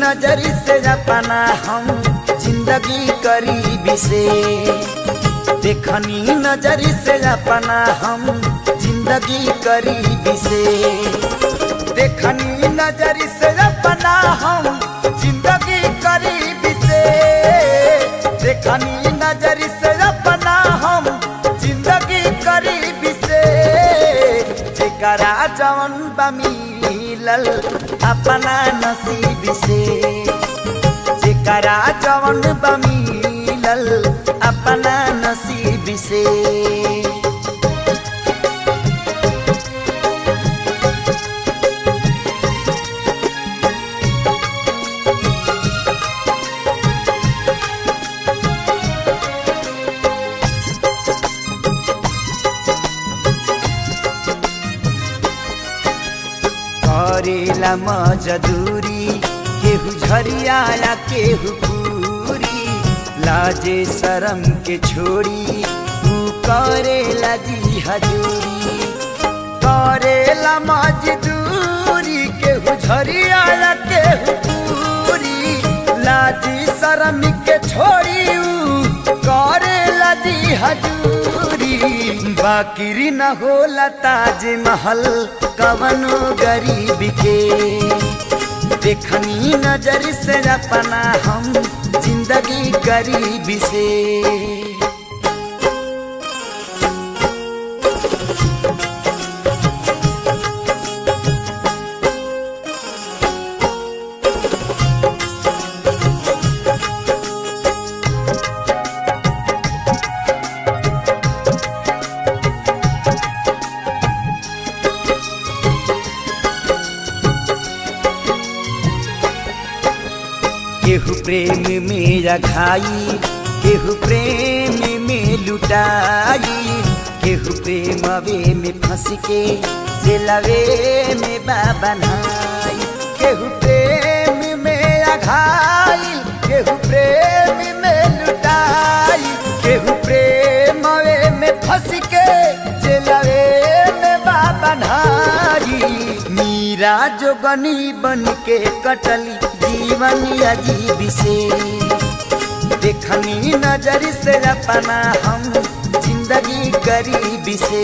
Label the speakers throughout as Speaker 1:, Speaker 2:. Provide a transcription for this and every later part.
Speaker 1: नजरी से अपना हम जिंदगी करीबी से देखनी नजरी से अपना हम जिंदगी करीबी से देखनी नजरी से अपना हम जिंदगी करीबी से देखनी नजरी से अपना हम जिंदगी करीबी से जेकरा जवन बा मिलल अपना नसीब से जेकरा जवन बा मिलल अपना नसीब से करेला मजदूरी केहू झरियाला केहू पूरी लाजे शरम के छोड़ी तू करेला जी हजूरी करेला मजदूरी केहू झरियाला केहू पूरी लाजी शरम के छोड़ी ऊ करेला जी हजूरी बाकिरी न होला ताज महल कवनो गरीब के देखनी नजर से अपना हम जिंदगी गरीब से केहू प्रेम में रखाई केहू प्रेम में लुटाई केहू प्रेम वे में फंस के जेलवे में बाबनाई केहू प्रेम में अघाई केहू प्रेम में लुटाई केहू प्रेम वे में फंस के जेलवे में बाबनाई मीरा जोगनी बन के कटली जीवन अजीब से देखनी नजर से अपना हम जिंदगी गरीब से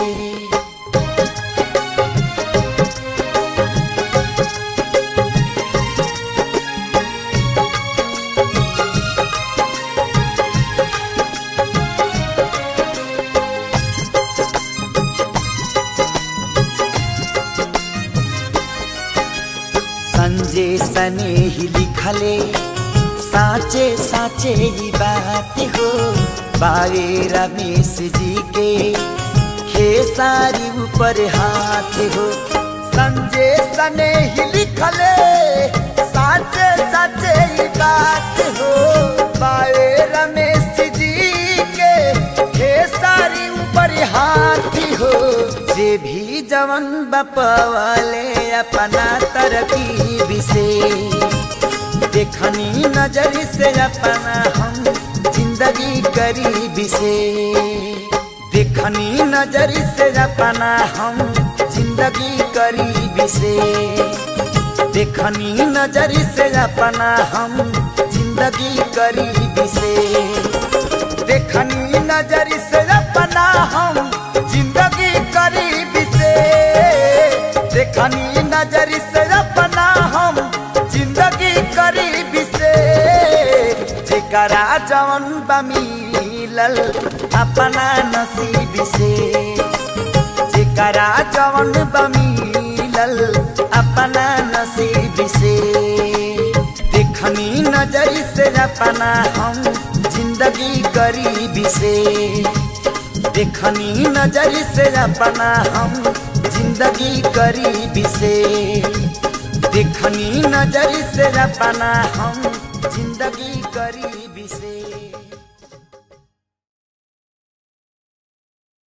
Speaker 1: संजय सने ही लिखले साचे साचे ही बात हो बावे रमेश जी के खेसारी ऊपर हाथ हो संजय सने ही लिखले साचे साचे ही बात हो बावे रमेश जी के खेसारी ऊपर हाथ हो जे भी जवन बपवाले अपना तरकीब से देखनी नजर से अपना हम जिंदगी गरीब से देखनी नजर से अपना हम जिंदगी गरीब से देखनी नजर से अपना हम जिंदगी गरीब से देखनी नजर से अपना हम जिंदगी गरीब से देखनी नजर से अपना हम जिंदगी गरीब से जेकरा जवन बा मिलल अपना नसीब से जेकरा जवन बा मिलल अपना नसीब से देखनी नजर से अपना हम जिंदगी गरीब से देखनी नजर से अपना हम जिंदगी गरीब से देखनी नजर से अपना हम जिंदगी गरीब